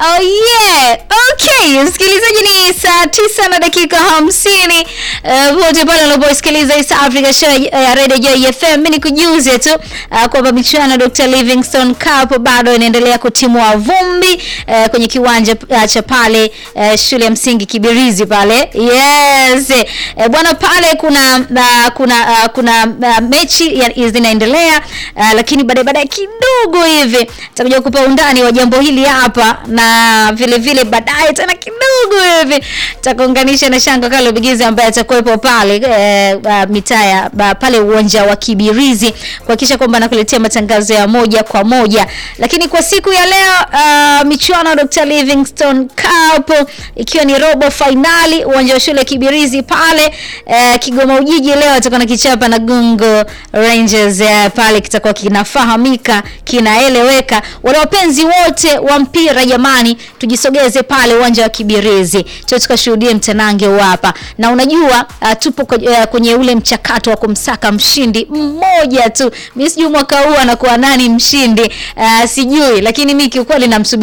Oh yeah. Okay, msikilizaji ni saa tisa na dakika hamsini uh, wote pale unaposikiliza East Africa Show ya uh, Radio Joy FM. Mimi nikujuze tu uh, kwamba michuano ya Dr. Livingstone Cup bado inaendelea kutimua vumbi uh, kwenye kiwanja uh, cha pale uh, shule ya msingi Kibirizi pale. Yes. Uh, bwana pale kuna uh, kuna uh, kuna uh, mechi ya- zinaendelea uh, lakini baadaye baadaye kidogo hivi tutakuja kupa undani wa jambo hili hapa na vile vile baadaye tena kidogo hivi tutakuunganisha na Shango Kalo Bigizi ambaye atakuwepo pale eh, uh, mitaa ya ba- pale uwanja wa Kibirizi kuhakikisha kwamba anakuletea matangazo ya moja kwa moja. Lakini kwa siku ya leo uh, michuano ya Dr. Livingstone Cup ikiwa ni robo finali uwanja wa shule Kibirizi pale eh, Kigoma Ujiji leo atakuwa na kichapa na Gungo Rangers eh, pale kitakuwa kinafahamika kinaeleweka. Wale wapenzi wote wa mpira jamani, tujisogeze pale uwanja wa Kibirizi tu tukashuhudie mtanange huu hapa, na unajua uh, tupo kwenye, uh, kwenye ule mchakato wa kumsaka mshindi mmoja tu. Mimi sijui mwaka huu anakuwa nani mshindi uh, sijui, lakini mimi kiukweli namsubiri